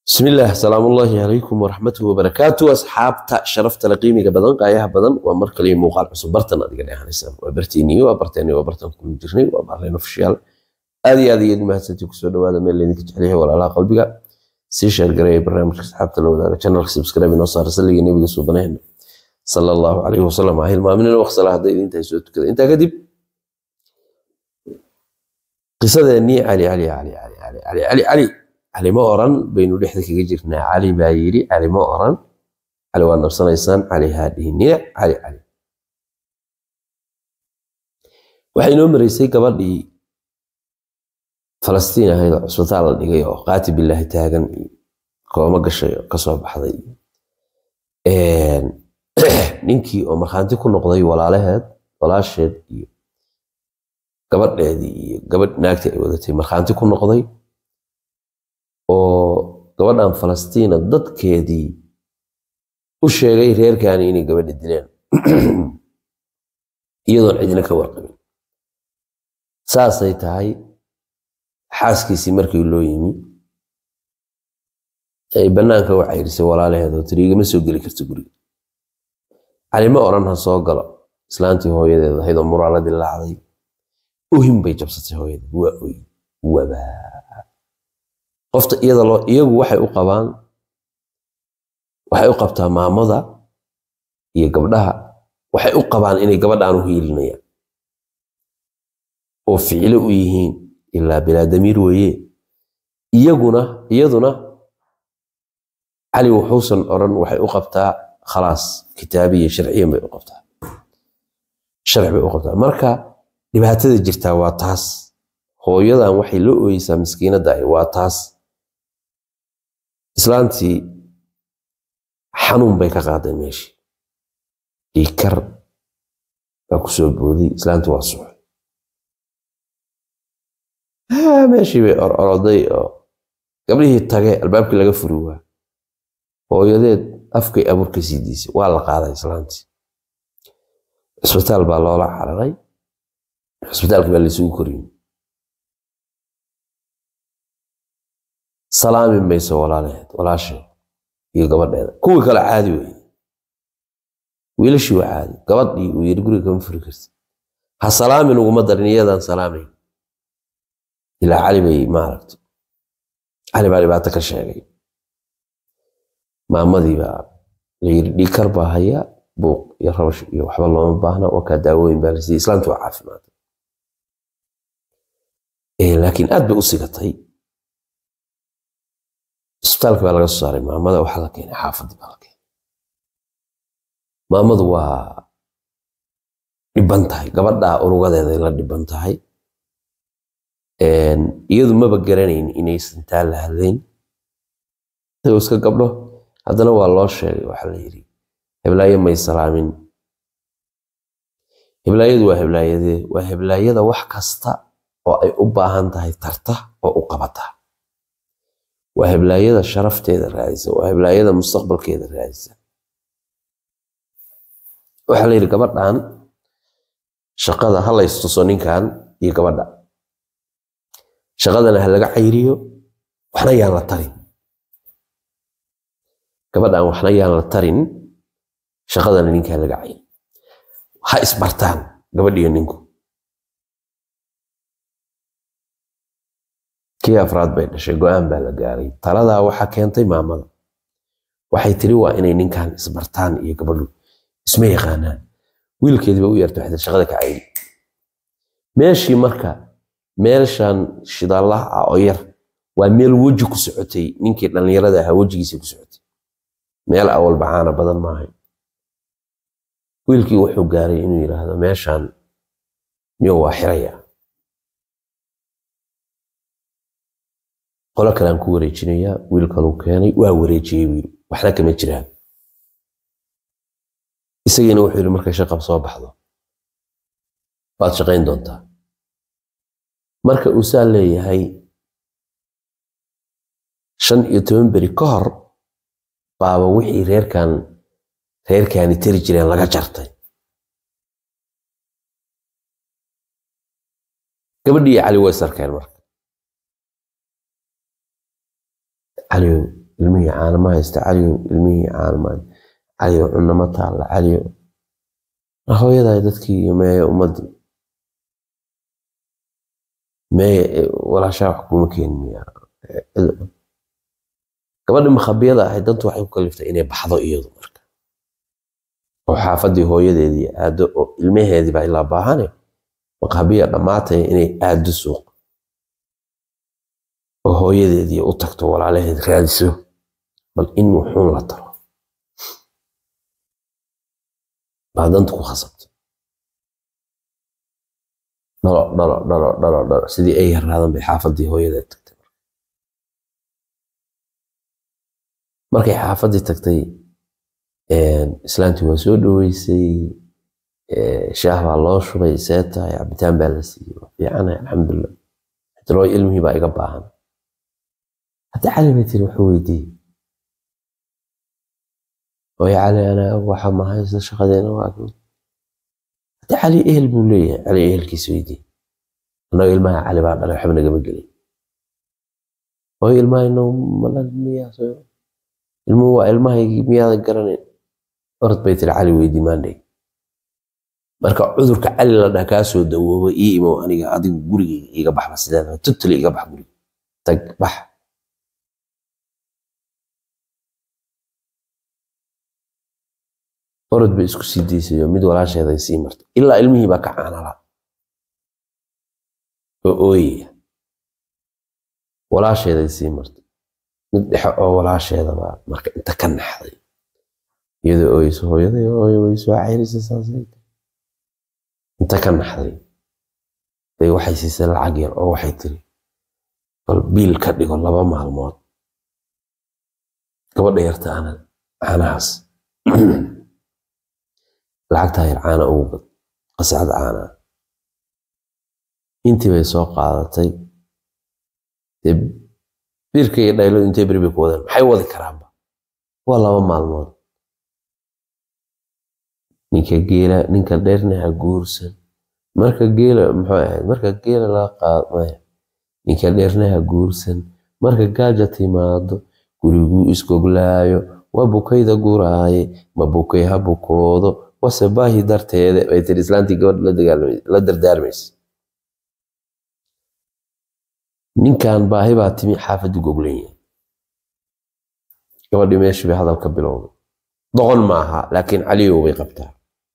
بسم الله السلام الله عليكم ورحمته وبركاته أصحابتا شرفت لقيمي بدن قايها بدن ومركل لي موقع عصب برتن أدي قايها نسان وبرتيني وبرتيني وبرتن كل جرني وبرتين فشيال هذه هذه ما هسنتي كسر هذا من اللي نكتب عليه ولا على قلبك سي شير قري برنامج أصحابتا لو ذا channel سبسكرايب نوصل رسل لي نبي سبحانه صلى الله عليه وسلم هاي ما من الوقت صلاة هذا أنت يسوي كذا أنت كذب قصة إني علي علي علي علي علي علي علي, علي. cali ma oran baynu dhexda kaga jirnaa cali baa yidhi cali ma oran cali waa nabsanaysaan cali haadhihinina cali cali waxaa inoo maraysay gabadhii falastiin ahayd oo cusbitaal la dhigay oo qaati bilaahi taagan iyo kooma gashay oo kasoo baxday ninkii oo markhaanti ku noqday walaalaheed walaasheed iyo gabadheedii iyo gabadh naagtii ay wadatay markhaanti ku noqday oo gabadhan falastiina dadkeedii u sheegay reerkaani inay gabadha dileen iyadoon cidina ka warqabin saasay tahay xaaskiisii markii loo yimi ay bannaanka u cayrisay walaalaheed oo tiri igama soo geli karto guriga cali ma odhan ha soo galo islaantii hooyadeed ahayd oo muraaladii laacday ohin bay jabsatay hooyadeed waa oy wabaa qofta iyada loo iyagu waxay u qabaan waxay u qabtaa maamada iyo gabdhaha waxay u qabaan inay gabadhaan u hiilinayaan oo ficilo u yihiin ilaa bilaa damiir weeye iyaguna iyaduna cali wuxuusan odhan waxay u qabtaa khalaas kitaabiya sharciyan bay u qabtaa sharci bay u qabtaa marka dhibaatada jirtaa waa taas hooyadan waxay la ooyeysaa miskiinadda waa taas islaantii xanuun bay ka qaadeen meeshii dhiikar baa ku soo booday islaantii waa suxay meeshii bay ororoday oo gabdhihii tage albaabkii laga furi waa hooyadeed afkay abuur ka sii diisay waa la qaaday islaantii cisbitaal baa loola cararay cisbitaalkii baa laysugu koriyey salaami mayso walaalaheed walaasheed iyo gabadheeda kuwii kale caadi wey wiilashii waa caadi gabadhii uu yidhi guriga kama furi karti ha salaamin uguma darin iyadaan salaamayn ilaa cali bay maaragta cali baa dhibaato ka sheegay maamadii baa la yidhi dhiikar baa haya buuq iyo rabash iyo waxba looma baahna wakaa daawooyin baa lasiiyey islaamtu waa caafimaad laakiin aad bay u sigatay isbitaalka baa laga soo saaray maamada waxaa la keenay xaafadii baa la keenay maamadu waa dhiban tahay gabadhaa urugadeeday la dhiban tahay iyadu maba garanayn inaysan taa la hadlayn isagoo iska gabdho haddana waa loo sheegay waxaa la yidhi heblaayo may salaamin heblaayadu waa heblaayadee waa heblaayada wax kasta oo ay u baahan tahay tarta oo u qabata waa heblaayada sharafteeda raadisa waa heblaayada mustaqbalkeeda raadisa waxaa la yidhi gabadhan shaqada ha laystuso ninkan iyo gabadha shaqadana ha laga cayriyo waxna yaan la tarin gabadhan waxna yaan la tarin shaqadana ninkaa laga cayriyo ha isbartaan gabadhiyo ninku kii afraad bay dhashay go-aan baa la gaaray taladaa waxaa keentay maamada waxay tiri waa inay ninkan isbartaan iyo gabadhu isma yaqaanaan wiilkeediiba u yarta waxay shaqada ka cayri meeshii marka meelshan shidallaha ah oo yar waa meel weji ku socotay ninkii dhallinyarada ahaa wejigiisa ku socotay meel awal bacaana badan maahay wiilkii wuxuu gaaray inuu yidhaahdo meeshan miyo waa xiraya qolo kalean ku wareejinayaa wiil kaluu keenay waa wareejiyey wiil waxna kama jiraan isagiina wuxuu yidhi markay shaqab soo baxdo waad shaqayn doontaa marka uu saa leeyahay shan iyo toban beri ka hor baaba wixii reerkan reerkaani tari jireen laga jartay gabadhii cali way sarkeen marka cali ilmihii caana ma haysta caliyow ilmihii caana ma caliyow cunno ma taalla caliyow hooyaday dadkii iyo meeye ummaddii meeye walaashaa wax kuma keenin miyaa gabadhi makhabiyada ahayd dantu waxay ku kaliftay inay baxdo iyadu marka oo xaafadii hooyadeedii aado oo ilmaheedii baa ilaa baahane makhabiya dhammaataya inay aado suuq oo hooyadeedii u tagto walaalaheed raadiso bal in wuxuun la taro baa danta ku khasabtay dhalo dhalo dhalo dhalo dhalo sidii ay yaraadan bay xaafadii hooyadeed tagtay markay xaafadii tagtay islaantii waa soo dhoweysay shaah baa loo shubay see tahay cabitaan baa la siiyey waa fiicanahay alxamdulilah xtilooy ilmihii baa iga baahan hadda cali bay tiri wuxuu weydiiyey hooyo cali anaa waxa ma haysta shaqadeena waa hadda cali ehel buu leeyahay cali ehelkiisa weydiiyey annaga ilmaha cali baa dhalay waxba nagama gelin hooyo ilmaha inoo malal miyaa ilmuhu waa ilmahaygii miyaadan garanayn orod bay tiri cali weydii maandhay marka cudurka cali la dhaha kaa soo dawoobo ii imow aniga adigu gurigayga iiga baxba sideeda tutuli iga bax guriga tag bax orod bay isku sii daysayo mid walaasheeday sii martay ilaa ilmihii baa ka caanala oo ooyaya walaasheeday sii martay mid dhexe oo walaasheedaba marka inta ka naxday iyadoo ooyeyso hooyaday hooyo way soo cayrisay saasay inta ka naxday bay waxay siisay lacag yar oo waxay tiri bal biil ka dhigo laba maalmood gabadha yarta ana caanahaas lacagtaa yar caana ugu gad qasacad caana intii bay soo qaadatay dee biirka iyo dhaylo intee beri bay ku wadeen maxay wadi karaanba waa laba maalmood ninka geela ninka dheerna ha guursan marka geela muxuu ahayd marka geela laga qaado maya ninka dheerna ha guursan marka gaaja timaado guriguu isgoglaayo waa bukayda guraaye ma bukay ha bukoodo wase baahi darteede bay tiri islaantii gabadh la dardaarmaysa ninkan baahi baa timi xaafaddu goglan yahay gabadhii meeshii bay hadalka bilowday doqon maaha laakiin caliyow bay qabtaa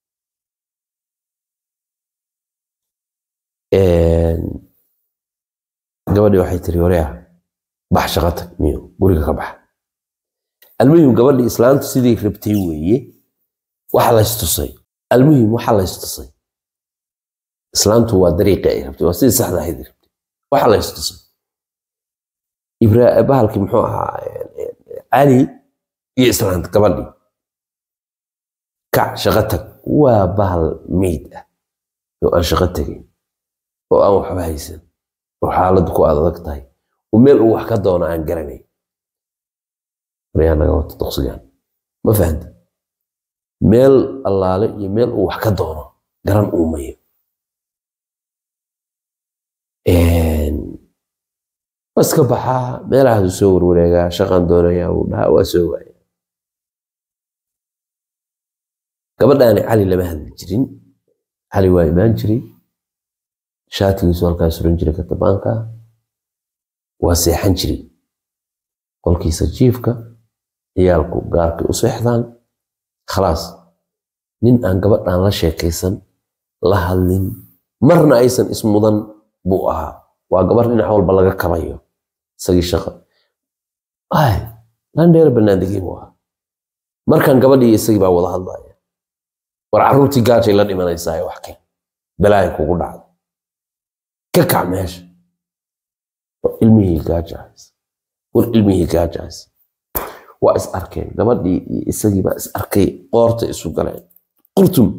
gabadhii waxay tiri wareah bax shaqo tag miyo guriga ka bax almuhim gabadhii islaantu sidii rabtay weeye waxa laystusay almuhim waxa laystusay islaantu waa dariiqii ay rabtay waa sidii saxda ahayd rabtay waxa laystusay bahalkii muxuu ahaa cali iyo islaanta gabadhii kac shaqo tag waa bahal meyd ah oo aan shaqo tegin oo aan waxba haysan oo xaaladdu ku adag tahay oo meel uu wax ka doono aan garanayn waryaa naga wata doqsigan ma fahamta meel allaale iyo meel uu wax ka doono garan uu mayo iska baxaa meelahaasuu soo warwareegaa shaqan doonayaa uu dhahaa waa soo waaya gabadhaani cali lama hadli jirin cali waa imaan jiray shaatigiisu halkaa suran jiray katabaanka waa seexan jiray qolkiisa jiifka ciyaalku gaarkay u seexdaan khalaas nin aan gabadhaan la sheekaysan la hadlin marna aysan ismudan buu ahaa waa gabar dhinac walba laga kabayo isagii shaqa ay landheer banaandegii buu ahaa markan gabadhii isagii baa wada hadlaya war carruurtii gaajay la dhimanaysaa wax keen balaayo kugu dhacda ka kac meesha war ilmihii gaajahays war ilmihii gaajahays waa is arkeen gabadhii iyo isagii baa is arkay qoorta isu galeen qurtum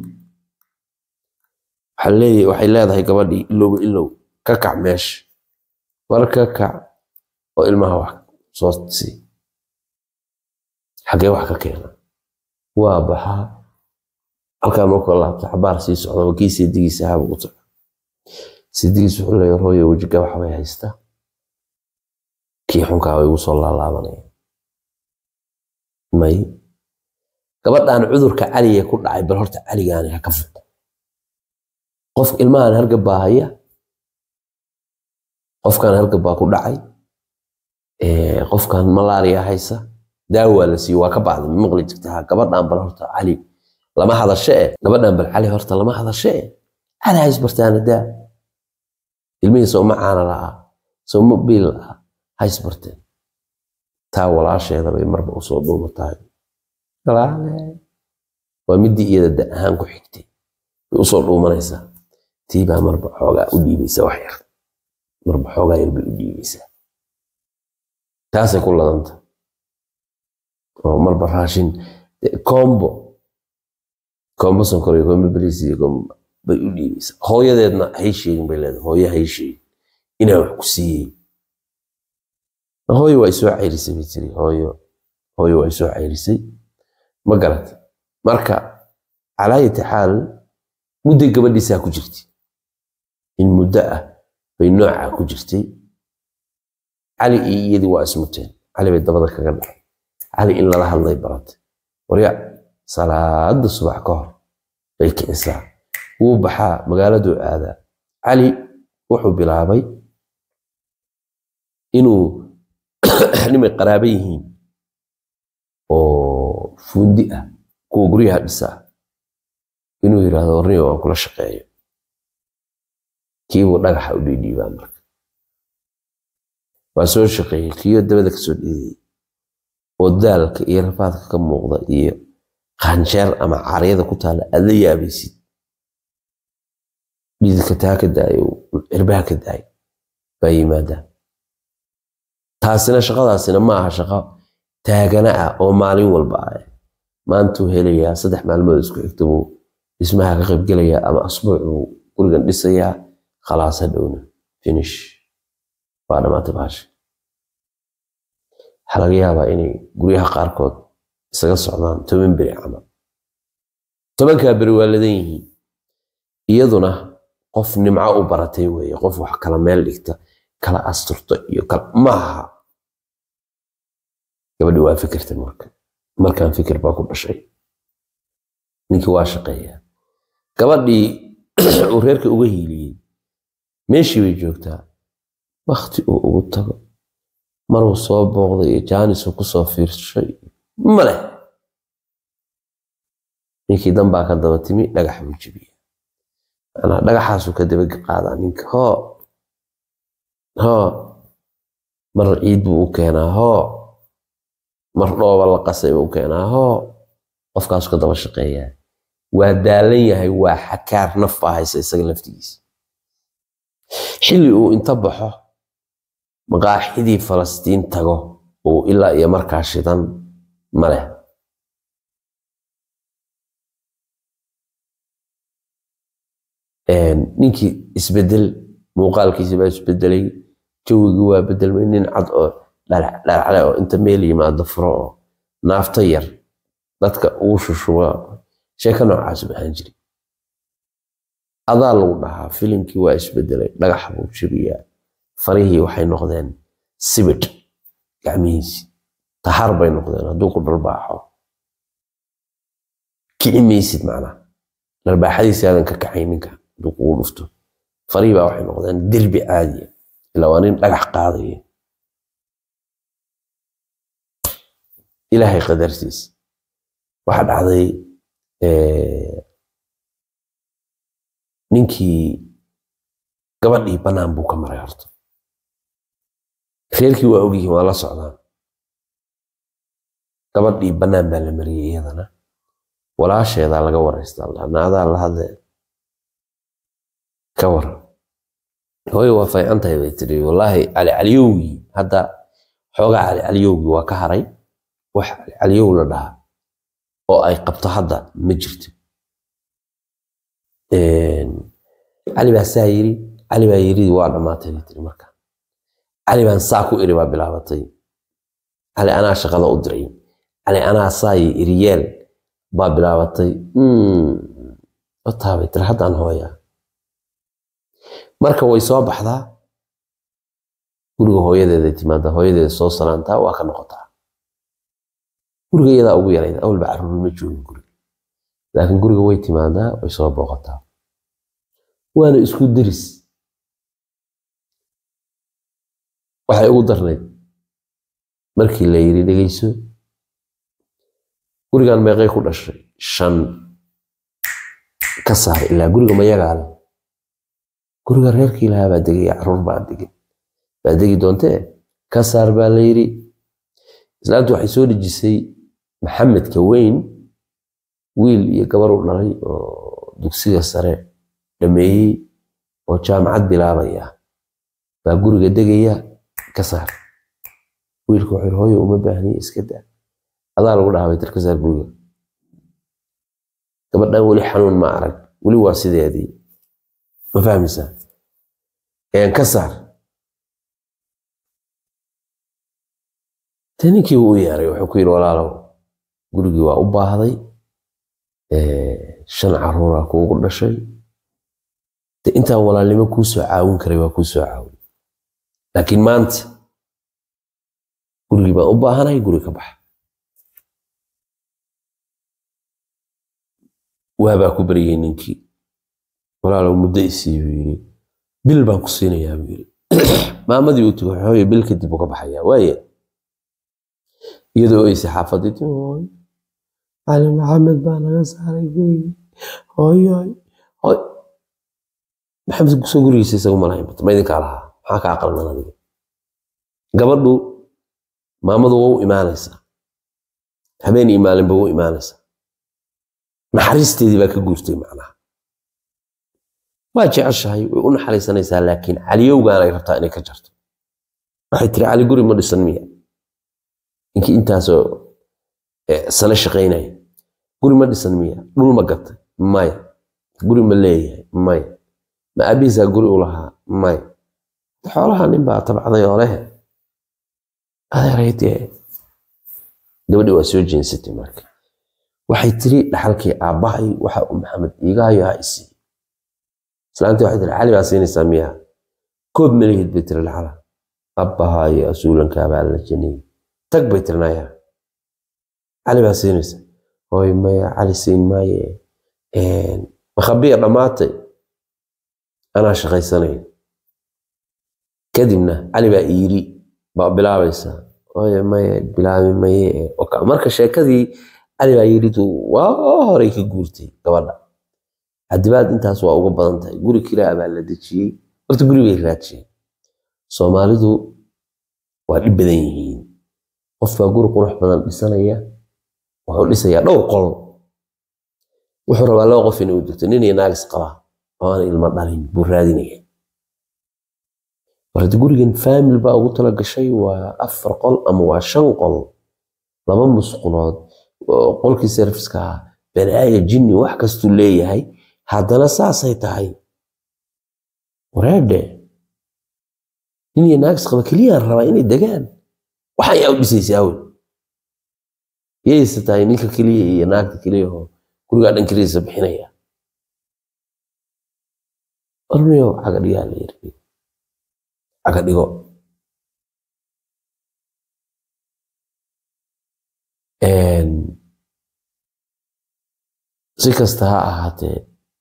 waxay leedahay gabadhii ilowba ilow ka kac meesha war ka kac oo ilmaha wax soo sii xaggee wax ka keena waa baxaa halkaa markuu laabta xabaar sii socda waa kii seedigiisa ahaaba u taga seedigiis wuxuu leeyahay hooyo wejiga wax bay haystaa kii xunkaa way igu soo laalaabanaya may gabadhan cudurka caliga ku dhacay bal horta caligaani ha ka fog qof ilmahan hargab baa haya qofkan hargab baa ku dhacay ee, qofkan malaria haysa daawaa la siiyo waa ka bacda ma maqli jirta ha gabadhan bal horta cali lama hadashe e gabadhan bal cali horta lama hadashe e cali hays bartaana daa ilmihii sooma caana lahaa sooma biil lahaa hays barteen taa walaasheeda bay marba usoo dhuumatahay walaale waa midii iyada da ahaan ku xigtay bay usoo dhuumanaysaa tii baa marba xoogaa u dhiibaysa wax yar marba xoogaa yar bay u dhiibaysaa taasay ku ladanta oo marba raashin kombo kombo sonkor iyo kombo bariis iyo kombo bay u dhiibaysaa hooyadeedna hay sheegin bay leedahay hooye hay sheegin inaan wax ku siiyey hooyo waa isoo cayrisay bay tiri hooyo hooyo waa isoo cayrisay ma garat marka calaayati xaal mudday gabadhiisaa ku jirtay in muddo ah bay noocaa ku jirtay cali iyo iyadii waa ismuteen cali bay dabada kaga dhacay cali in lala hadlay baratay warya salaada subax ka hor bay kicisaa wuu baxaa magaaladuu aadaa cali wuxuu bilaabay inuu nimay qaraaba yihiin oo fuundi ah kuwa guryaha dhisaa inuu yidhaahdo warniyo waan kula shaqeeyo kiibuu dhagaxa u dhiidhiibaa marka waa soo shaqeeyey kiyo dabada kasoo dhiidayay oo daalka iyo rafaadka ka muuqda iyo qaanjeer ama caryada ku taala aad la yaabaysid dhididka taa ka daayo cirbaha ka daay baa yimaadaa taasina shaqadaasina ma aha shaqo taagana ah oo maalin walba ah maantuu helayaa saddex maalmood isku xigta buu dhismaha ka qaybgelayaa ama asbuuc buu gurigan dhisayaa khalaas hadhowna finish waa dhammaatay baasha waxaa laga yaabaa inay guryaha qaarkood isaga socdaan toban beri camal tobankaa beri waa ladan yihiin iyaduna qof nimco u baratay weeye qof wax kala meel dhigta kala asturto iyo kala maaha gabadhi waa fikirta marka markaan fikir baa ku dhashay ninkii waa shaqeeyaa gabadhii uu reerka uga hiiliyey meeshii bay joogtaa wakti uu ugu tago maruu soo booqday iyo jaanisuu kusoo fiirshay male ninkii danbaa ka daba timi dhagax buu jebiya manaa dhagaxaasuu ka daba qaadaa ninka hoo hoo mar ciid buu u keenaa hoo mar dhooba la qasay buu u keenaa hoo qofkaasu ka daba shaqeeyaa waa daalan yahay waa xakaar naf baa haysa isaga laftigiisa xilli uu inta baxo maqaaxidii falastiin tago uu ilaa iyo markaa shidan ma leh ninkii isbedel muuqaalkiisi baa isbedelay jawigii waa bedelmay nin cad oo dhalacale oo inta meel yimaado furo oo naafta yar dadka ugu shushuba sheeko noocaas baxaan jiri adaa lagu dhahaa filimkii waa isbedelay dhagax buu jebiyaa farihii waxay noqdeen sibidh gacmihiisi tahar bay noqdeen hadduu ku dharbaaxo kici maysid macnaa dharbaaxadiisi aadan ka kacay ninka hadduu kugu dhufto farihii baa waxay noqdeen derbi caadiya ilaa waa nin dhagax qaadaya ilaahay qadartiis waxaa dhacday ninkii gabadhii bannaan buu ka maray horta reerkii waa ogyihiin waa la socdaan gabadhii bannaan baa la mariyey iyadana walaasheedaa laga waraystaa naadaa la hadlee ka waran hooyo waa faycan tahay bay tiri wallaahi cali caliyowgii hadda xoogaa cali caliyowgii waa ka haray wax cali caliyow la dhahaa oo ay qabto hadda ma jirto cali baa saa yiri cali baa yiri waa dhammaatay bay tiri marka cali baan saa ku iri baa bilaabatay cali anaa shaqada u diray cali anaa saayi iriyeel baa bilaabatay otaabay tiri haddaan hooyaa marka way soo baxdaa guriga hooyadeeday timaadaa hooyadeeda soo salaantaa waa ka noqotaa guriga iyadaa ugu yarayd awalba caruur ma joogin guriga laakiin guriga way timaadaa way soo booqataa waana isku deris waxay ugu darnayd markii la yidhi dhegeyso gurigan meeqay ku dhashay shan ka saar ilaa guriga mayagaa leh guriga reerkii lahaa baa degay caruur baa degay baa degi doontee ka saar baa la yidhi islaantu waxay soo dhejisay maxamedka weyn wiil iyo gabar u dhalay oo dugsiga sare dhameeyey oo jaamacad bilaabaya baa guriga degaya ka saar wiilka wuxuu hooyo uma baahniye iska daa adaa lagu dhahabay tir ka saar guriga gabadhan weli xanuun ma arag weli waa sideedii ma fahmaysaa een ka saar te ninkii uu u yeeray wuxuu ku yidhi walaalow gurigii waa u baahday shan caruura kuugu dhashay de intaan walaalnimo kuu soo caawin karay waa kuu soo caawin laakiin maanta gurigii baan u baahanahay guri ka baxa waabaa ku baryay ninkii walaalow muddo isii buu yidhi bil baan ku siinayaa buu yidhi maamadii uu tugo hooyo bil kadib uu ka baxayaa waaye iyadoo aysa xaafadii timi hooyo cali maxamed baa naga saaray gurigii hooyo hooy maxamed soo gurigiisa isagu malahayn ma idinkaa lahaa maxaa kaa qaldan adiga gabadhu maamadu waa u imaanaysaa habeen iyo maalinba u imaanaysaa naxariisteedii baa ka guurtay macnaha waa jeceshahay way u naxariisanaysaa laakiin caliyowgaanay rabtaa inay ka jarto waxay tiri cali guri ma dhisan miya ninkii intaasoo sano shaqaynaya guri ma dhisan miya dhul ma gatay maya guri ma leeyahay maya ma aabihiisaa guri u lahaa maya xoolaha nin baa tabcday oo leh adeeray dee gabadhii waa soo jeensatay marka waxay tiri dhaxalkii aabbahay waxa uu maxamed iigaayo ha isii islaantii waxay tiri cali baa siinaysaa miyaa koob malihid bay tiri dhaxala abbahaayo asuulankaabaa la janiyey tag bay tirinaya cali baa siinaysa hooy maya cali siin maaye makhabiya dhammaatay anaa shaqaysanay kadibna cali baa iiri baa bilaabaysa hooy maya bilaabi maye marka sheekadii cali baa yiridu waa horey ka guurtay gabadha hadibaad intaas waa uga badan tahay guri kiraa baa la dejiyey horta guri bay raajiyeen soomaalidu waa dhib badan yihiin qof baa guri qurux badan dhisanaya wuxuu dhisayaa dhowr qol wuxuu rabaa laba qof inay u degto nin iyo naagis qabaa oo aan ilmo dhalin buu raadinaya warta gurigan faamil baa ugu tala gashay waa afar qol ama waa shan qol laba musqulood qolkii serviska balaaya jinni wax kastuu leeyahay haddana saasay tahay wareedhe nin iyo naagis qaba keliyaan rabaa inay degaan waxaan yaa u dhisaysa awel yayse tahay ninka keliya iyo naagta keliyahoo gurigaa dhan keliyasa bixinaya ormiyo caga dhigaa la yiri caga dhigo si kasta ha ahaatee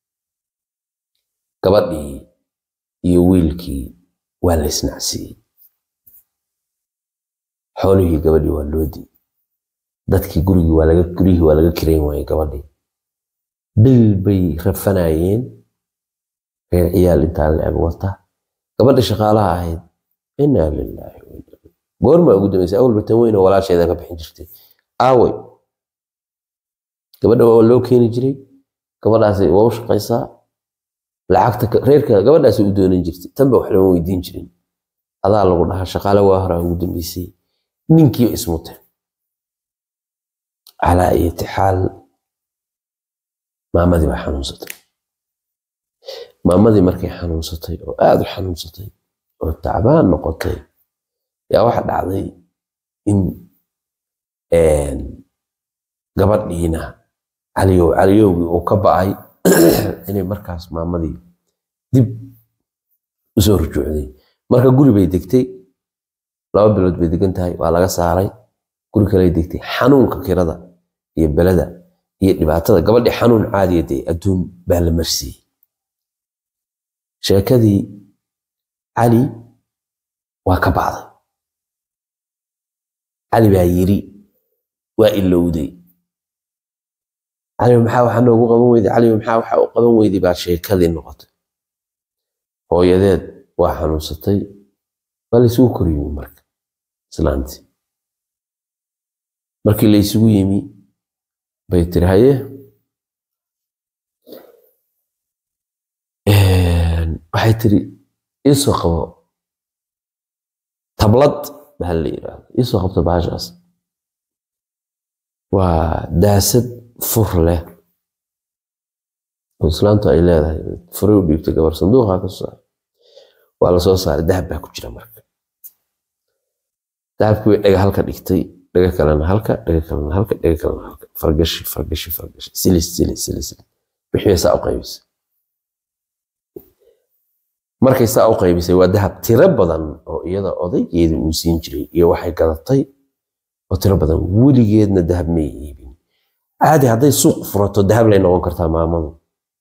gabadhii iyo wiilkii waa la isnacsiiyey xoolihii gabadhii waa loo diiday dadkii gurigii waa laga gurihii waa laga kirayn waayey gabadhii bil bay rafanayeen reer ciyaal intaa la eg wata gabadha shaqaalaha ahayd inaa lilaahi goormaa ugu dambeysay awalba tan weyn oo walaasheeda ka bixin jirtay aaway gabadha waa loo keeni jiray gabadhaasi waa u shaqaysaa lacagta reerka gabadhaasi u doonan jirtay tanba wax lama weydiin jirin adaa lagu dhahaa shaqaale waa hore ugu dambeysay ninkii ismuteen calaa iyati xaal maamadii baa xanuunsatay maamadii markay xanuunsatay oo aada u xanuunsatay oo tacbaan noqotay yaa waxa dhacday in gabadhiina caliyow caliyowgii uu ka ba'ay inay markaas maamadii dib usoo rujuucday marka guri bay degtay laba bilood bay degan tahay waa laga saaray guri kaley degtay xanuunka kirada iyo belada iyo dhibaatada gabadhii xanuun caadiya dee adduun baa la marsiiyey sheekadii cali waa ka bacday cali baa yiri waa ilowday cali maxaa waxa noogu qaban weyday cali maxaa waxa u qaban weyday baa sheekadii noqotay hooyadeed waa xanuunsatay waa laysugu kor yimi marka islaantii markii laysugu yimi bay tiri haye waxay tiri iisoo qabo tablad baa la yidhaahdo iisoo qabto baashaas waa daasad fur leh oo islaantu ay leedahay furay u dhiibtay gabar sanduuqa ka soo saaray waa la soo saaray dahab baa ku jira marka dahabkii way dhaga halka dhigtay dhaga kalena halka dhaga kalena halka dhaga kalena halka fargashi fargashi fargashi silis silis silis wixii saa u qaybisay markay saa u qaybisay waa dahab tiro badan oo iyada odaygeeda uu siin jiray iyo waxay gadatay oo tiro badan weligeedna dahab may iibin caadi hadday suuq furato dahab lay noqon kartaa maamadu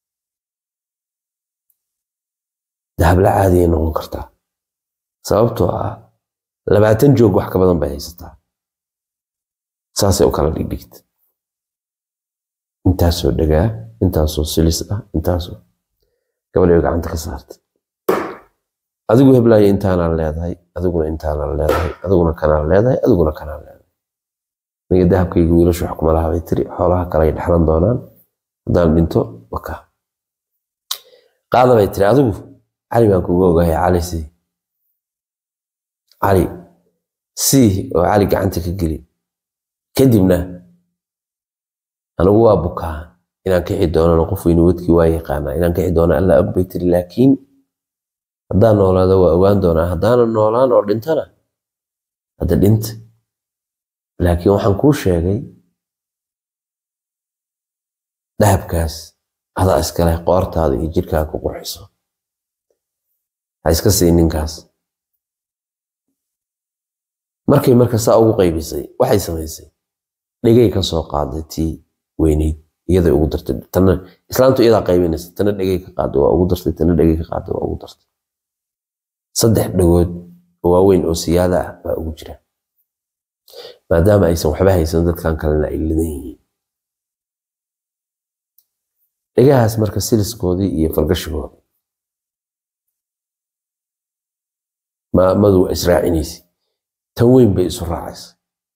dahab la caadiyay noqon kartaa sababtoo ah labaatan joog wax ka badan bay haysataa saasay u kala dhigdhigta intaasoo dhagaa intaasoo silis ah intaasoo gabadhay gacanta ka saartay adigu heblaayo intaanaa leedahay adiguna intaanaa leedahay adiguna kanaa leedahay adiguna kanaa leedahay aniga dahabkayga wiilashu wax kuma laha bay tiri xoolaha kale ay dhexlan doonaan haddaan dhinto waka qaada bay tiri adigu cali baan kuga ogahay cali sii cali sii oo cali gacanta ka geli kadibna anigu waa bukaa inaan kixi doonana qof weyne wadkii waa yaqaanaa inaan kixi doona alla og bay tiri laakiin haddaan noolaado waa ogaan doonaa haddaanan noolaan oo dhintana hadda dhinta laakiin waxaan kuu sheegay dahabkaas adaa iskale qoortaada iyo jirkaa ku qurxiso ha iska sii ninkaas markay marka saa ugu qaybisay waxay samaysay dhegay ka soo qaaday tii weyneyd iyaday ugu dartay tana islaamtu iyadaa qaybinaysa tana dhegay ka qaaday waa ugu dartay tana dhegay ka qaaday waa ugu dartay saddex dhagood oo waaweyn oo siyaada ah baa ugu jira maadaama aysan waxba haysan dadkan kalena ay lidan yihiin dhegahaas marka siliskoodii iyo falgashigoodii maamadu waa israacinaysa tan weyn bay isu raacaysa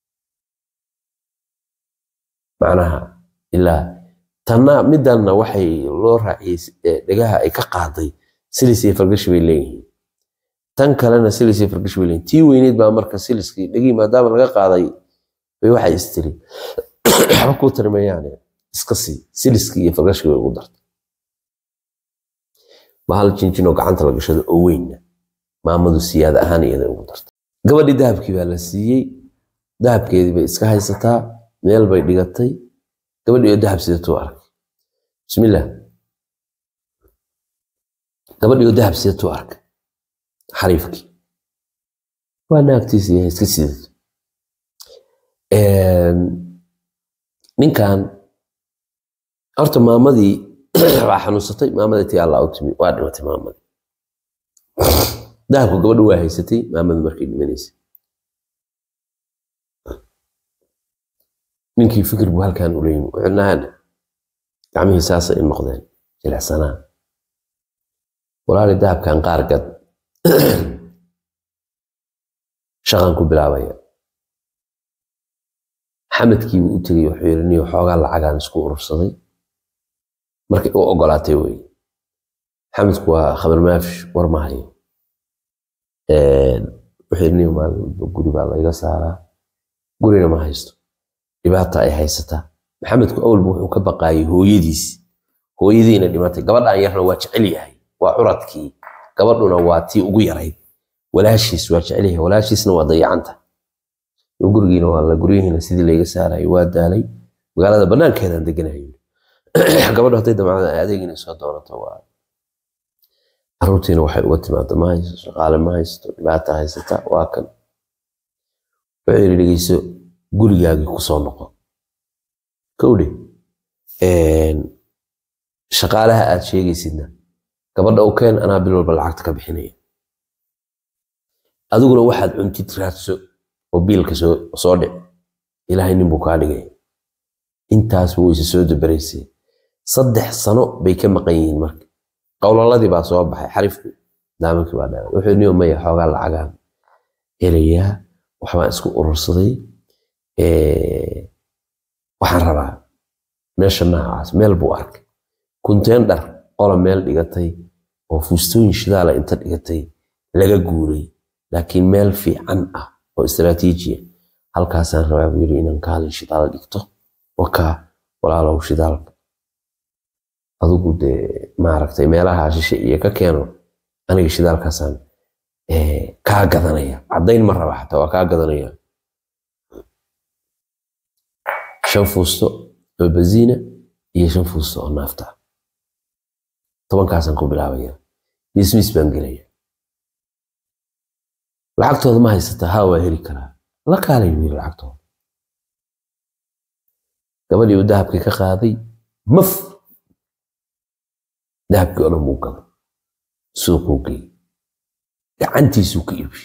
macnaha ilaa tanna midanna waxay loo raaciyey dhegaha ay ka qaaday silis iyo falgashi bay leeyihiin tan kalena silis iyo falgashi bay leeyihiin tii weyneyd baa marka siliskii dhegihii maadaama laga qaaday bay waxay istiri waxba kuu tarimayaane iska sii siliskii iyo falgashii bay ugu dartay bahal jinjinoo gacanta la gashado oo weynna maamadu siyaada ahaan iyada ugu dartay gabadhii dahabkii baa la siiyey dahabkeedii bay iska haysataa meel bay dhigatay gabadhii oo dahab sidatuu arkay bismillah gabadhii oo dahab sidatuu arkay xariifkii waa naagtiisa yahay iska sidato ninkan horta maamadii waa xanuunsatay maamadii tii alla u timi waa dhimatay maamadii dahabku gabadhu waa haysatay maamadu markay dhimanaysay ninkii fikir buu halkan ula yimi wuxuu nahana gacmihii saasa i noqdeen jilicsanaa walaali dahabkan qaar gad shaqan ku bilaabaya xamedkii buu u tegey wuxuu yidhi niyo xoogaa lacagaan isku urursaday markay u ogolaatay wey xamedku waa khabar maafish war ma hayo wuxuu yidhi niyo maalin walba guri baa layga saaraa gurina ma haysto dhibaata ay haysataa maxamedku awalba wuxuu ka baqaayay hooyadiis hooyadiina dhimatay gabadhan yarna waa jecel yahay waa curadkii gabadhuna waa tii ugu yarayd walaashiis waa jecel yahay walaashiisna waa dayacanta gurigiina waa la guryihiina sidii layga saarayay waa daalay magaalada banaankeedaan deganayo gabadhu hadday damcada adeegina soo doonato waa caruurtiina waxay uga timaado ma haysto shaqaale ma haysto dhibaata haysata waa kan wuxuu yidhi dhegeyso gurigaagii kusoo noqo kowdhe shaqaalaha aad sheegaysidna gabadha u keen anaa bil walba lacagta ka bixinaya adiguna waxaad cuntid raadso oo biilka soo dhic ilaahay nin buu kaa dhigay intaasba wayse soo dabaraysay saddex sano bay ka maqan yihiin marka qowlaladii baa soo baxay xarifku daamankii baa dhaa wuxuu niyo maya xoogaa lacagaan helayaa waxbaan isku urursaday waxaan rabaa meesha noocaas meel buu arkay kunteen dhar qola meel dhigatay oo fuustooyin shidaala inta dhigatay laga guuray laakiin meel fiican ah oo istaraatiijiya halkaasaan rabaa buu yidhi inaan kaalin shidaal dhigto wakaa walaalow shidaalka adigu dee maaragtay meelaha shishe iyo ka keeno aniga shidaalkaasaan kaa gadanaya caddayn ma raba xataa waa kaa gadanaya shan fuusto oo baziina iyo shan fuusto oo naafta tobankaasaan ku bilaabaya mismis baan gelaya lacagtooda ma haysataa haa waa heli karaa la kaalay buu yiri lacagtooda gabadhii uu dahabkii ka qaaday maf dahabkii oo dhan buu gaday suuquu geeyey gacantiisuu ka iibshay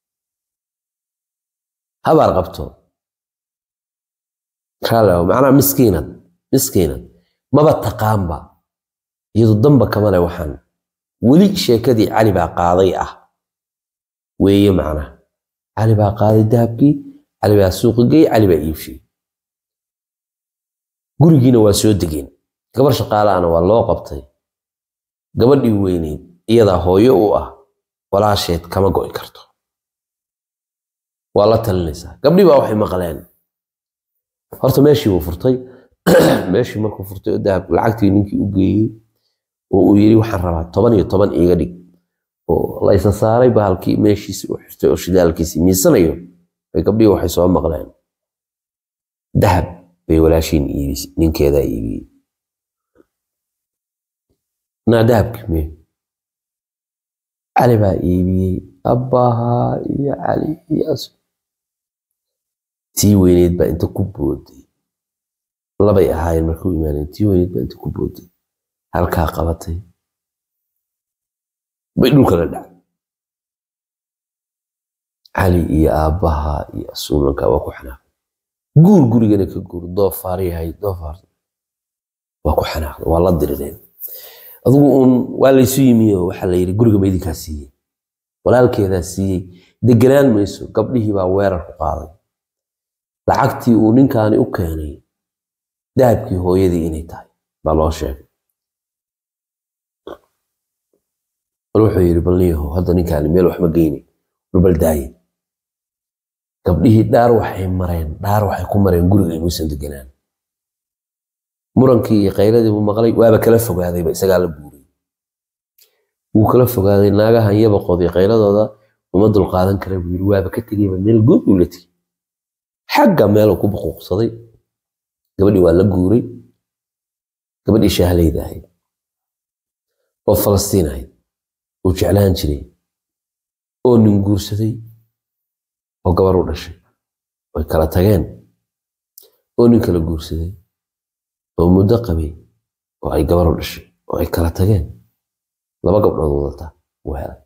habaar qabto raalaw macnaa miskiinad miskiinad maba taqaanba iyadu damba kama le waxaan weli sheekadii cali baa qaaday ah weeye macnaha cali baa qaaday dahabkii cali baa suuqa geeyey cali baa iibshay gurigiina waa soo degeen gabar shaqaalaana waa loo qabtay gabadhii weyneyd iyadaa hooyo u ah walaasheed kama go'i karto waa la talinaysaa gabdhii baa waxay maqleen horta meeshii buu furtay meeshii markuu furtay oo dahab lacagtii ninkii u geeyey oo uu yidhi waxaan rabaa toban iyo toban iiga dhig oo laysa saaray bahalkii meeshiisi u xirtay oo shidaalkiisii miisanayo bay gabdhii waxay soo maqleen dahab bay walaashiin iibisay ninkeedaa iibiyey naa dahabkii mee cali baa iibiyey abbahaa iyo cali iyo as tii weyneyd baa inta ku booday labay ahaayeen markuu imaaneen tii weyneyd baa inta ku booday halkaa qabatay bay dhulka la dhacay cali iyo aabbaha iyo asuulanka waa ku xanaaqay guur gurigana ka guur doofaar yahay doofaar waa ku xanaaqday waa la dirireen adigu uun waa laysu yimiyo waxaa la yidhi guriga ma idinkaa siiyey walaalkeedaa siiyey deganaan mayso gabdhihii baa weerar ku qaaday lacagtii uu ninkaani u keenay dahabkii hooyadii inay tahay baa loo sheegay bal wuxuu yidhi bal niyahow hadda ninkaani meel waxma geyni dhulbal daaye gabdhihii dhaar waxay mareen dhaar waxay ku mareen guriga inuusan deganaan murankii iyo qayladii buu maqlay waaba kala fogaadayba isagaa la buuray wuu kala fogaaday naagahan yabaqoodii qayladooda uma dulqaadan kara buu yidhi waaba ka tegeyba meel good buu la tegey xagga meeluu ku buquuqsaday gabadhii waa la guuray gabadhii shaahleyda ahayd oo falastiin ahayd uu jeclaan jiray oo nin guursaday oo gabar u dhashay way kala tageen oo nin kala guursaday oo muddo qabay oo ay gabar u dhashay oo ay kala tageen laba gabdhood wadataa uu helay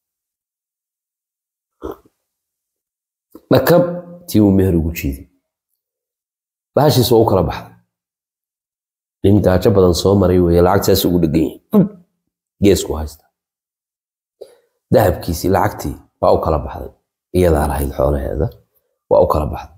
dhakab tii uu meher ugu jiiday bahashiis waa u kala baxday nin gaajo badan soo maray weeye lacagtaas ugu dhegan yahay geesku haysta dahabkiisii lacagtii waa u kala baxday iyadaa lahayd xoolaheeda waa u kala baxday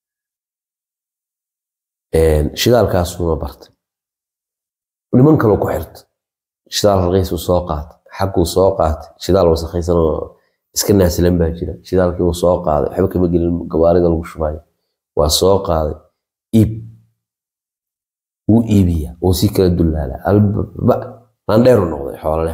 shidaalkaasuuna bartay niman kaloo ku xirta shidaal halqiisuu soo qaatay xagguu soo qaatay shidaal wasakhaysan oo iska naasilan baa jira shidaalkii uu soo qaaday waxba kama gelin gawaarida lagu shubayo waa soo qaaday iib wuu iibiya wuu si kala dullaala albaba landheeru noqday xoololeh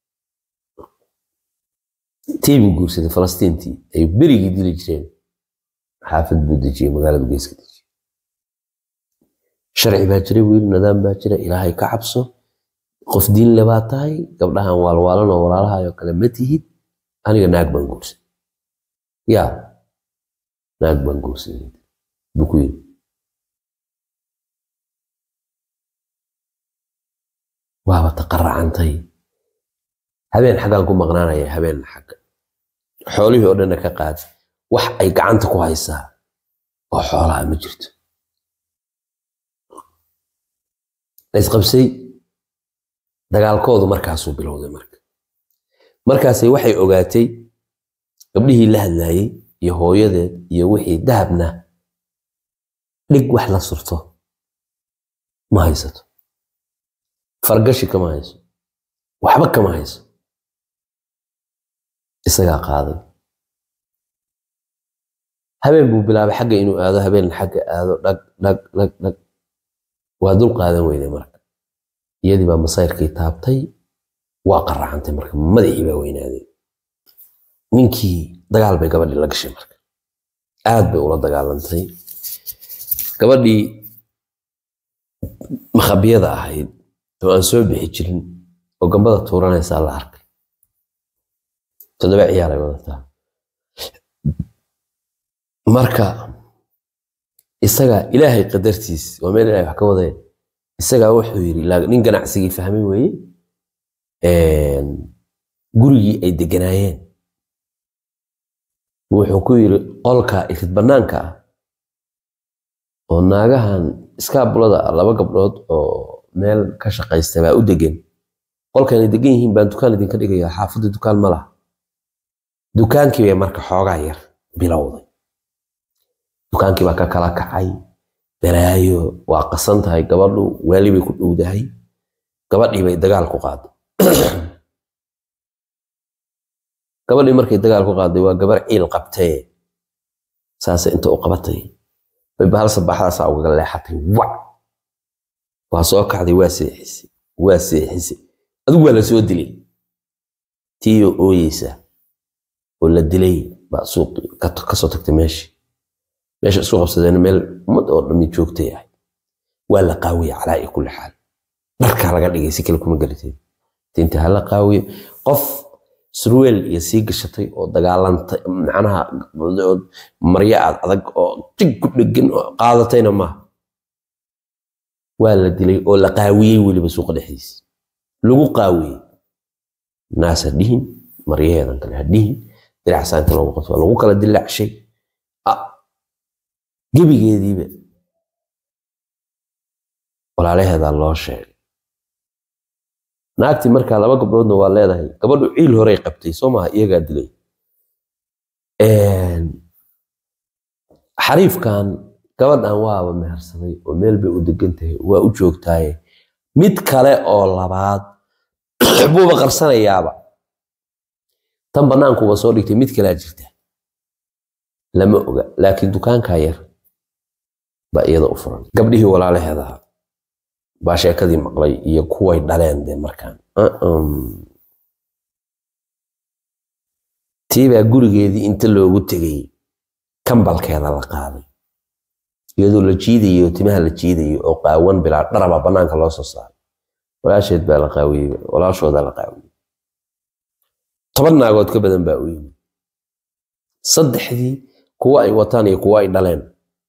tii buu guursaday falastiintii ay berigii dili jireen xaafad buu dejiyey magaaladu geeska dejiyey sharci baa jira wiil nidaam baa jira ilaahay ka cabso qof diin le baa tahay gabdhahan waalwaalan oo walaalahayoo kale ma tihid aniga naag baan guursaday yaa naag baan guursaday buu ku yidhi waaba taqaracantay habeen xaggaan ku maqnaanaya habeen xagga xoolihii oo dhanna ka qaadi wax ay gacanta ku haysaa oo xoolaha ma jirto laysqabsay dagaalkoodu markaasuu bilowday marka markaasay waxay ogaatay gabdhihii la hadlaayey iyo hooyadeed iyo wixii dahabna dhig wax la surto ma haysato fargashi kama hayso waxba kama hayso isagaa qaaday habeen buu bilaabay xagga inuu aado habeen xagga aado dhag dhag dhag dhag waa dul qaadan weyday marka iyadii baa masayrkii taabtay waa qaracantay marka madaxii baa weynaaday ninkii dagaal bay gabadhii la gashay marka aad bay ula dagaalantay gabadhii makhabiyada ahayd oo aan soo bixi jirin oo gambada tuuranaysaa la arkay toddoba ciyaaray wadataa marka isagaa ilaahay qadartiis waa meel ilahay wax ka wadee isagaa wuxuu yidhi nin ganacsigii fahmay weeye gurigii ay deganaayeen wuxuu ku yidhi qolka irid bannaanka ah oo naagahan iskaabulada ah laba gabdhood oo meel ka shaqaysta baa u degan qolkanay degan yihiin baan dukaan idinka dhigaya xaafadda dukaan ma laha dukaankii bay marka xoogaa yar bilowday dukaankii baa ka kala kacay balaayo waa qasan tahay gabadhu waali bay ku dhowdahay gabadhii bay dagaal ku qaaday gabadhii markay dagaal ku qaaday waa gabar ciil qabtee saase inta u qabatay bay bahal sabaxdaasaa ugaga leexatay wac waa soo kacday waa seexisay waa seexisay adigu waa la soo dilay tiiyo ooyeysa oo la dilay baa suuq kasoo tagtay meeshii meesha isku qabsadeen meel ummad oo dhammi joogtay ahay waa la qaawiyey calaa kulli xaal dharkaa laga dhigay si kale kuma garateen tinta ha la qaawiyo qof surweel iyo sii gashatay oo dagaalantay macnaha maryo aad adag oo jig ku dhegan oo qaadatayna maaha waa la dilay oo la qaawiyey weliba suuqa dhexdiisa lagu qaawiyey naas ha dhihin maryaheedan kale ha dhihin diracsaa inta loogu qabto waa lagu kala dilaacshay gebigeediiba walaalaheedaa loo sheegay naagtii markaa laba gabdhoodna waa leedahay gabadhu ciil horey qabtay soo maaha iyagaa dilay xariifkan gabadhan waaba mehersaday oo meel bay u degan tahay waa u joogtaaye mid kale oo labaad buuba qarsanayaaba tan bannaankuuba soo dhigtay mid kalea jirta lama oga laakiin dukaankaa yar baa iyada u furan gabdhihii walaalaheedaha baa sheekadii maqlay iyo kuway dhaleen de markaan tiibaa gurigeedii inta loogu tegay kambalkeeda la qaaday iyadoo la jiidayo timaha la jiidayo oo qaawan bilaa dharaba bannaanka loo soo saaray walaasheed baa la qaawiyey walaashoodaa la qaawiyey toban naagood ka badan baa u yimid saddexdii kuwa ay wataan iyo kuwa ay dhaleen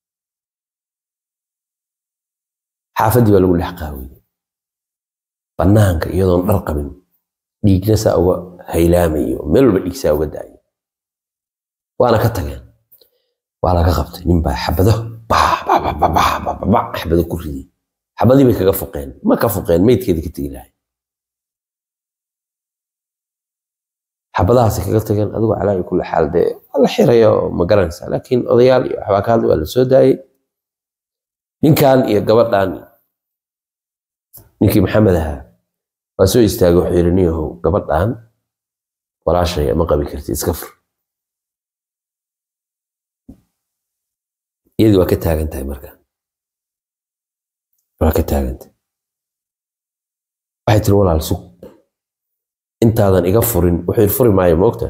xaafaddii baa lagu dhex qaawiyey bannaanka iyadoon dhar qabin dhiigna saa uga haylaamayo meel walba dhiig saa uga daayo waana ka tageen waa laga qabtay nin baa xabado xabado ku riday xabadii bay kaga fuqeen ma ka fuqeen meydkeeda ka tegi lahay xabadahaasi kaga tageen adigoo calaa kulli xaal dee waa la xirayo ma garanaysaa laakiin odayaal iyo waxbaa ka hadlay waa la soo daayey ninkan iyo gabadhan ninkii maxamed ahaa waa soo istaagay wuxuu yidhi niyahow gabadhan walaashay ma qabi karti iska fur iyadii waa ka taagan tahay marka waa ka taagan tahay waxay tiri walaal sug intaadan iga furin wuxuu yidhi furi maayo moogta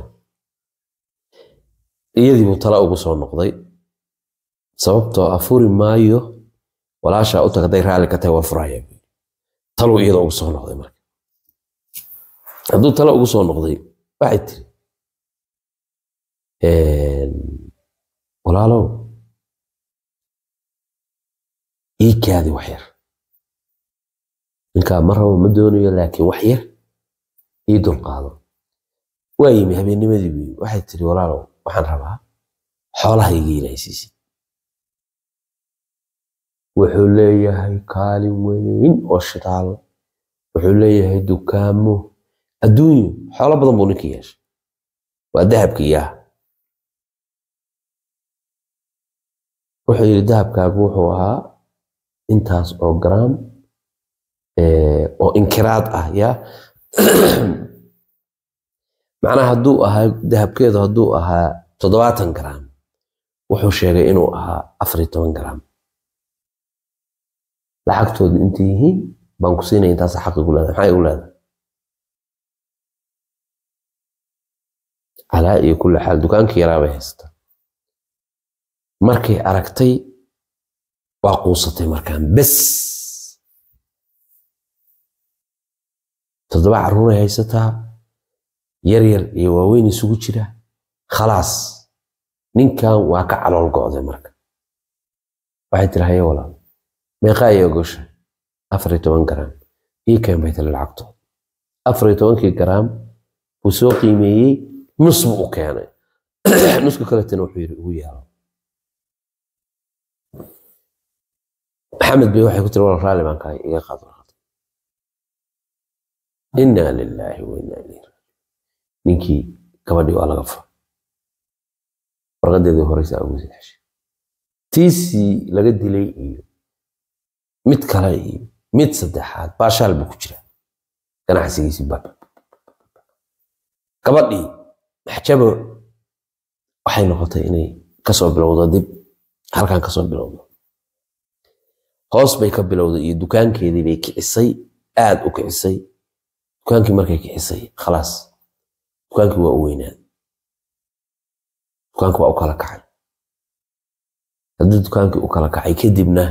iyadii buu tala ugu soo noqday sababtoo ah furi maayo walaashaa u tag hadday raalli ka tahay waa furaya taluu iyada ugu soo noqday marka hadduu tala ugu soo noqday waxay tiri walaalow ii kaadi wax yar ninkaa ma rabo ma doonayo laakiin wax yar ii dulqaado waa yimi habeennimadii buu yimi waxay tiri walaalow waxaan rabaa xoolahayga inay siisid wuxuu leeyahay kaalin weyn oo shidaal wuxuu leeyahay dukaamo adduunyo xoolo badan buu ninkii yeeshay waa dahabka iyaha wuxuu yidhi dahabkaagu wuxuu ahaa intaas oo gram oo inkiraad ah ya macnaha hadduu ahaa dahabkeedu hadduu ahaa toddobaatan gram wuxuu sheegay inuu ahaa afar iyo toban gram lacagtoodu intay yihiin baan ku siinaya intaas xaq igu leedahay maxaa igu leedahay calaa iyo kulli xaal dukaankii yaraa bay haysata markay aragtay waa quusatay markaan bes toddoba carruuray haysataa yar yar iyo waaweyn isugu jira khalaas ninkan waa ka calool go'day marka waxay tiri haye walaal meeqaa iyo ogosha afar iyo toban garaam ii keen bay tiri lacagtood afar iyo tobankii garaam buu soo qiimeeyey nus buu u keenay nuska kaletana wuxuu yidhi ugu yaalo maxamed bay waxay ku tiri walaal raalli baan kahay iga qaad warqad inaa lilaahi wa inaa ilayhi ninkii gabadhii waa laga fura warqadeedii horeysaa ugu sadexshay tiisii laga dilay iyo mid kale iyo mid saddexaad baashaal buu ku jira ganacsigiisii bab gabadhii maxjabo waxay noqotay inay kasoo bilowdo dib halkan kasoo bilowdo hoos bay ka bilowday iyo dukaankeedii bay kicisay aad u kicisay dukaankii markay kicisay khalaas dukaankii waa u weynaaday dukaankii waa u kala kacay haddii dukaankii u kala kacay kadibna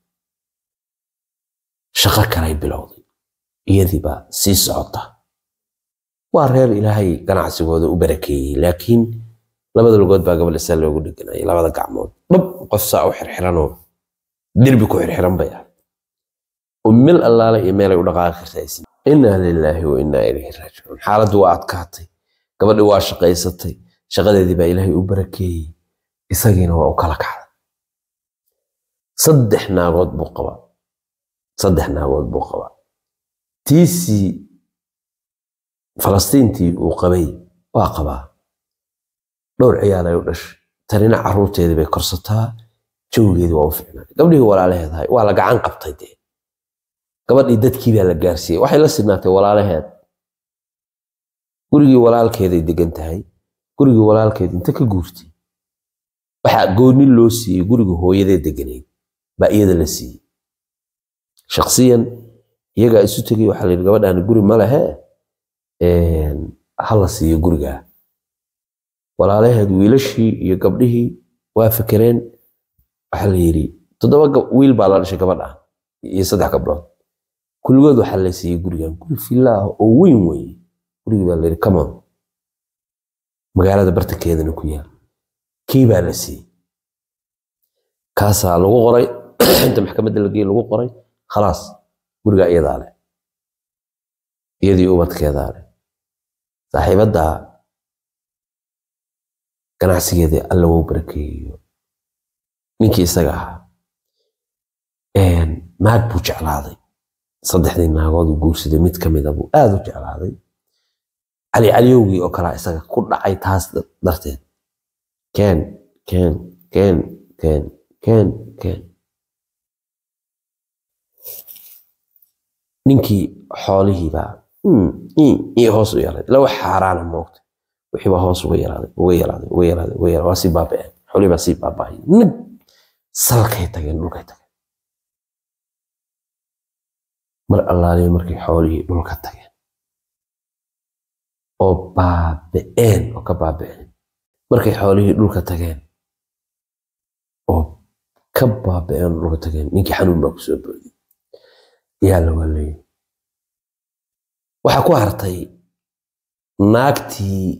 shaqo kalay bilowday iyadii baa sii socota waa reer ilaahay ganacsigooda u barakeeyey laakiin labada lugood baa gabadha saa loogu dheganayay labada gacmood dhab qof saa u xirxiranoo derbi ku xirxiran bay ahayd oo meel allaale iyo meelay u dhaqaaqi kartaa inaa lilaahi wa inaa ilayhi raajicuun xaaladdu waa adkaatay gabadhii waa shaqaysatay shaqadeedii baa ilaahay u barakeeyey isagiina waa u kala kacday saddex naagood buu qabaa saddex naagood buu qabaa tiisii falastiintii uu qabay waa qabaa dhowr ciyaalay u dhashay tanina carruurteedii bay korsataa jawigeedii waa u ficnaaday gabdhihii walaalaheedahay waa la gacan qabtay dee gabadhii dadkii baa la gaarsiiyey waxay la sidnaatay walaalaheed gurigii walaalkeeday degan tahay gurigii walaalkeed inta ka guurtay waxaa gooni loo siiyey guriga hooyadee deganayd baa iyada la siiyey shaksiyan iyagaa isu tegay waxaa la yidhi gabadhaani guri ma lehe ha la siiyo gurigaa walaalaheed wiilashii iyo gabdhihii waa fekereen waxaa la yidhi toddoba wiil baa la dhashay gabadha iyo saddex gabdhood kulligood waxaa la siiyey gurigan guri villa ah oo weyn weeye gurigii baa la yidhi camon magaalada bartankeedana ku yaal kii baa la siiyey kaasaa lagu qoray inta maxkamadda la geeyey lagu qoray khalaas gurigaa iyadaa leh iyadii ubadkeedaa leh saaxiibadda ganacsigeedii alla wou barakeeyo ninkii isaga ahaa naag buu jeclaaday saddexdii naagood uu guursaday mid ka mida buu aad u jeclaaday cali caliyowgii oo kalaa isaga ku dhacay taas darteed keen keen keen keen keen keen ninkii xoolihiibaa ii hoos u yaraaday lawa xaaraana moogta wixii baa hoos uga yaraaday uga yaraaday uga yaraaday uga yaraaday waa sii baaba'een xoolihii baa sii baaba'ay nag salkay tageen dhulkay tageen mar allaaliya markay xoolihii dhulka tageen oo baaba'een oo ka baaba'een markay xoolihii dhulka tageen oo ka baaba'een oo dhulka tageen ninkii xanuun baa kusoo booday yaa la waleeyey waxaa ku hartay naagtii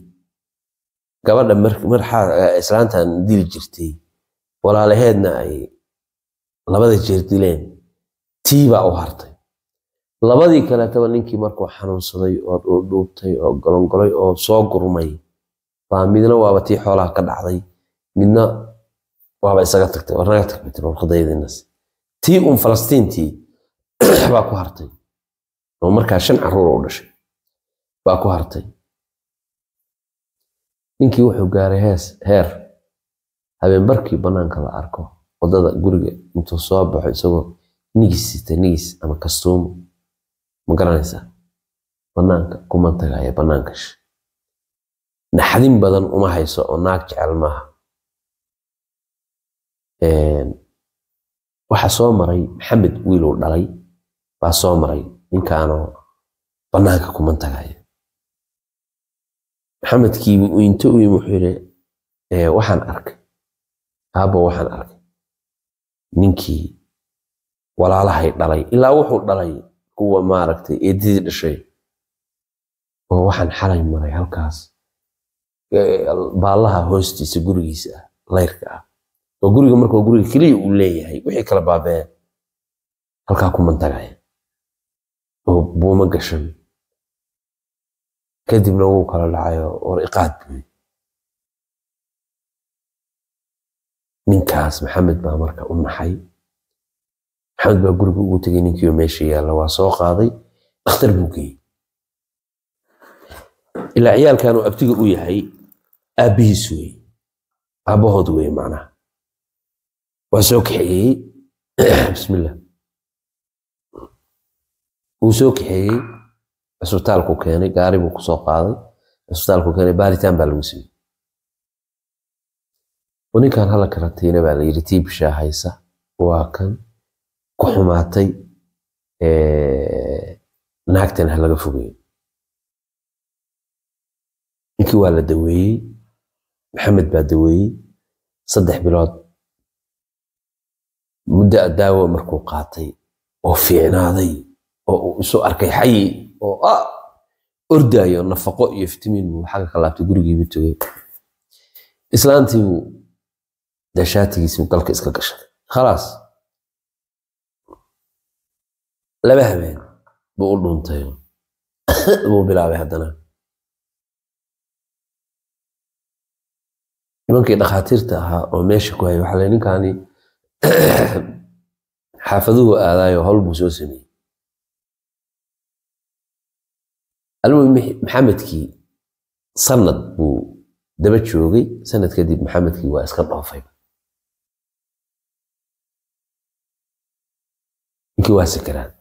gabadha marxaa islaantan dili jirtay walaalaheedna ay labada jeer dileen tii baa u hartay labadii kaleetaba ninkii markuu xanuunsaday oo dhuudhuubtay oo golongolay oo soo gurmay baa midna waaba tii xoolaha ka dhacday midna waaba isaga tagtay war naga tagbitin warqadaydinas tii uun falastiintii baa ku hartay oo markaa shan caruur u dhashay baa ku hartay ninkii wuxuu gaaray hees heer habeenbarkii bannaanka la arko waddada guriga intuu soo baxo isagoo nigis sita nigis ama kastuumo ma garanaysaa bannaanka kuma tagaaya bannaanka shi naxdin badan uma hayso oo naag jecel maaha waxaa soo maray maxamed wiiluu dhalay baa soo maray ninkaanoo bannaanka kuma tagaaya maxamedkii inta u yimi wuxuu yidhi waxaan arkay aabbo waxaan arkay ninkii walaalahay dhalay ilaa wuxuu dhalay kuwa maaragtay eedadii dhashay oo waxaan xalay maray halkaas baallaha hoostiisa gurigiisa ah layrka ah oo guriga markuu guriga keliya uu leeyahay wixii kala baabeen halkaa kuman tagaya oo buuma gashan kadibna wuu kala dhacayo war iqaad buy ninkaas maxamed baa marka u naxay maxamed baa guriga ugu tegay ninkiioo meesha yaalla waa soo qaaday dhakhtar buu geeyey ilaa ciyaalkan uu abtiga u yahay aabbihiis wey aabbahood wey macnaha waa soo kaxeeyey bismillah wuu soo kaxeeyey cisbitaalku keenay gaari buu kusoo qaaday cisbitaalku keenay baaritaan baa lagu siiyey ninkan hala karantiina baa la yidhi tiibshaa haysa waa kan ku xumaatay naagtan ha laga fogeeyo ninkii waa la daweeyey maxamed baa daweeyey saddex bilood muddo daawo markuu qaatay oo fiicnaaday oo uu isu arkay xayi oo ah ordaayo nafaqo iyo fitamiin buu xagga ka laabtay gurigiibu tegey islaantii buu dashaatigiisii galka iska gashaday khalaas laba habeen buu u dhuuntay buu bilaabay haddana nimankii dhakhaatiirta ahaa oo meesha ku hayay waxaa la ninkaani xaafaduhu aadaayo howl buu soo sameeyey almuhim maxamedkii sanad buu daba joogay sanad kadib maxamedkii waa iska dhoofay ninkii waa sakaraad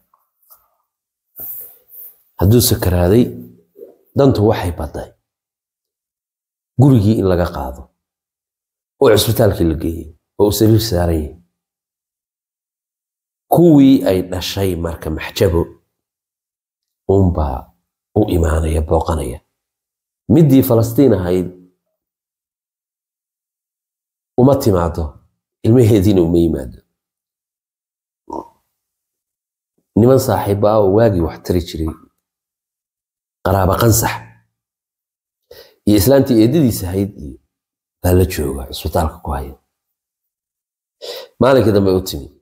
hadduu sakaraaday dantu waxay baday gurigii in laga qaado oo cisbitaalkii la geeyey oo uu sariir saaran yahay kuwii ay dhashay marka maxjabo uunbaa u imaanaya booqanaya middii falastiin ahayd uma timaado ilmaheediina uma yimaado niman saaxiiba ah oo waagii wax tari jiray qaraaba qansax iyo islaantii eedadiis ahayd iyo baa la jooga cisbitaalka ku haya maalinkii dambe u timi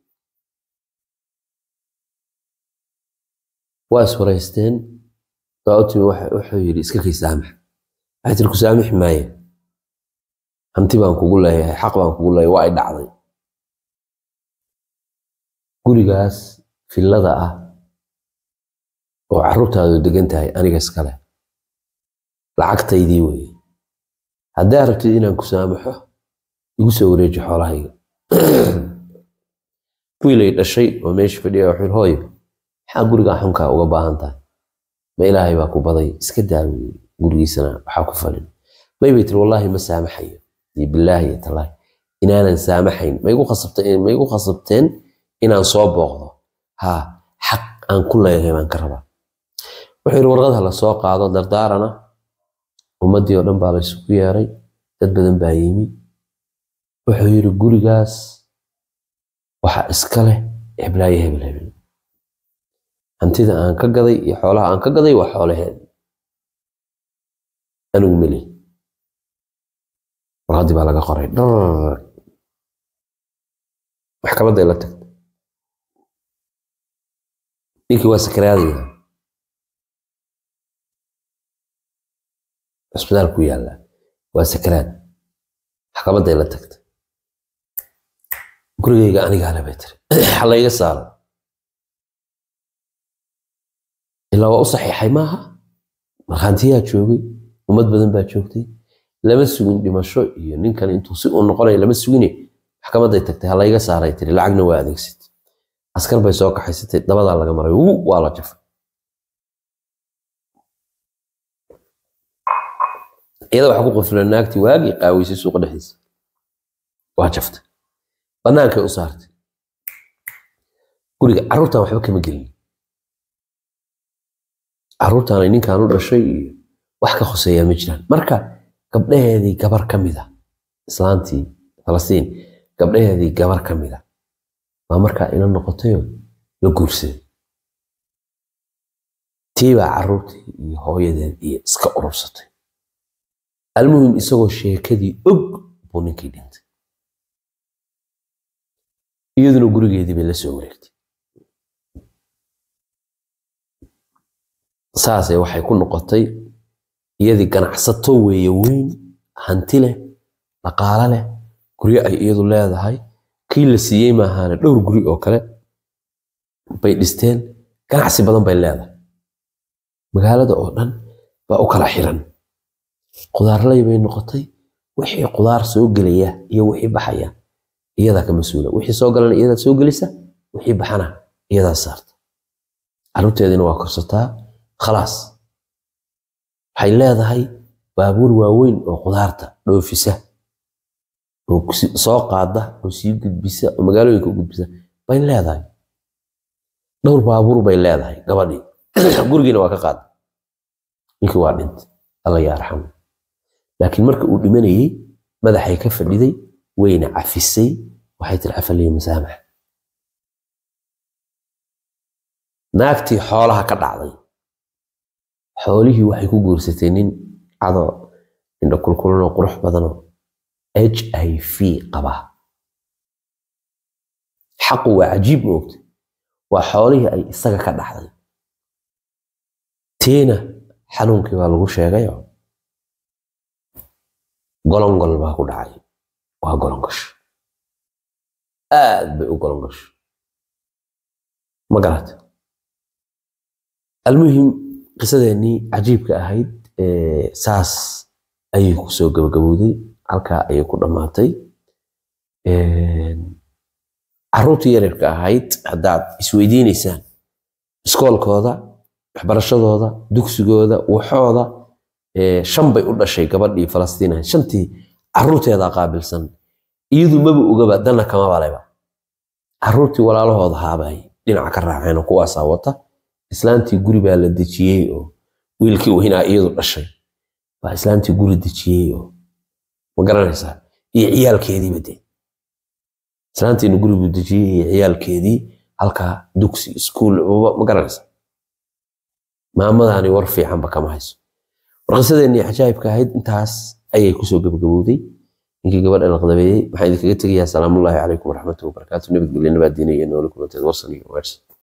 waa iswaraysteen baa u timi wuxuu yidhi iska kay saamax waxay tiri ku saamixi maaye hanti baan kugu leeyahay xaq baan kugu leeyahay waa ay dhacday gurigaas fillada ah oo carruurtaadu degan tahay aniga iskale lacagtaydii weeye haddaa rabtid inaan ku saamaxo igu soo wareeji xoolahayga wiilay dhashay oo meesha fadhiya wuxuu hooyo maxaa gurigaa xunkaa uga baahan tahay ma ilaahay baa ku baday iska daawi gurigiisana waxaa ku falin may bay tiri wallaahi ma saamaxayo iyo bilaahi iyo tallaahi inaanan saamaxayn ma igu khasabteen ma igu khasabteen inaan soo booqdo haa xaq aan ku leeyahay baan ka rabaa wuxuu yidhi warqadha la soo qaado dardaarana ummaddii oo dhan baa la isugu yeeray dad badan baa yimi wuxuu yidhi gurigaas waxa iska leh heblaayo hebel hebel hantida aan ka gaday iyo xoolaha aan ka gaday waa xoolaheed anigu meli warqaddii baa laga qoray maxkamadday la tagtay ninkii waa sakaraadaya cisbitaal ku yaalla waa sakaraad maxkamaday la tagtay gurigayga anigaa le bay tiri ha layga saaro ilaa waa u saxiixay maaha markhaantiyaa joogay ummad badan baa joogtay lama sugin dhimasho iyo ninkan intuu si uu noqonaya lama sugine maxkamaday tagtay ha layga saaray tiri lacagna waa adeegsatay askar bay soo kaxaysatay dabadaa laga maray uu waa la jafay iyada waxa ku qufla naagtii waagii qaaweysay suuqa dhexdiisa waa jaftay bannaankay u saartay guriga carruurtan waxba kama gelin carruurtaanay ninkan u dhashay iyo wax ka hoseeyaa ma jiraan marka gabdhaheedii gabar ka mid a islaantii falastiin gabdhaheedii gabar ka mid a baa markaa ila noqotayoo la guursaday tii baa carruurtii iyo hooyadeed iyo iska urursatay almuhim isagoo sheekadii og buu ninkii dhintay iyaduna gurigeedii bay la soo wareegtay saasay waxay ku noqotay iyadii ganacsato weeye weyn hanti leh dhaqaalo leh guryo ay iyadu leedahay kii la siiyey maahaane dhowr guri oo kale bay dhisteen ganacsi badan bay leedahay magaalada oo dhan baa u kala xiran qudaarley bay noqotay wixii qudaar soo gelaya iyo wixii baxaya iyadaa ka mas-uula wixii soo galana iyadaa soo gelisa wixii baxana iyadaa saarta carruurteedina waa korsataa khalaas waxay leedahay baabuur waaweyn oo qudaarta dhoofisa oo soo qaada oo sii gudbisa oo magaalooyinka u gudbisa bay leedahay dhowr baabuur bay leedahay gabadhii gurigiina waa ka qaada ninkii waa dhintay alla yaa arxamu laakiin marka uu dhimanayey madaxay ka fadhiday wayna cafisay waxay tiri cafaliya masaamax naagtii xoolaha ka dhacday xoolihii waxay ku guursatay nin cado indho kulkulanoo qurux badanoo h i v qaba xaqu waa cajiib moogta waa xoolihii ay isaga ka dhaxday tiina xanuunkii baa lagu sheegayo golongol baa ku dhacay waa golongasho aad bay u golongasho ma garata almuhim qisadeennii cajiibka ahayd saas ayay ku soo gabagabowday halkaa ayay ku dhammaatay carruurtii yaryarka ahayd haddaad isweydiinaysaan iskoolkooda waxbarashadooda dugsigooda waxooda shan bay u dhashay gabadhii falastiin ahayd shantii carruurteedaa qaabilsan iyadu maba ogaba dana kama baleba carruurtii walaalahooda haabay dhinaca ka raaceen oo kuwaasaa wata islaantii guri baa la dejiyey oo wiilkii weynaa iyadu dhashay baa islaantii guri dejiyey oo ma garanaysaa iyo ciyaalkeediiba dee islaantiina guribuu dejiyey iyo ciyaalkeedii halkaa dugsi iskuul ma garanaysaa maamadaani war fiicanba kama hayso war qisadeennii cajaa'ibka ahayd intaas ayay kusoo gabagabowday ninkii gabadha laqdabeeyey waxaan idinkaga tegayaa salaamullaahi calaykum waraxmatuhi wabarakaatu nabadgelyo nabaadiina iyo nooli kulanteed warsan iyo weersan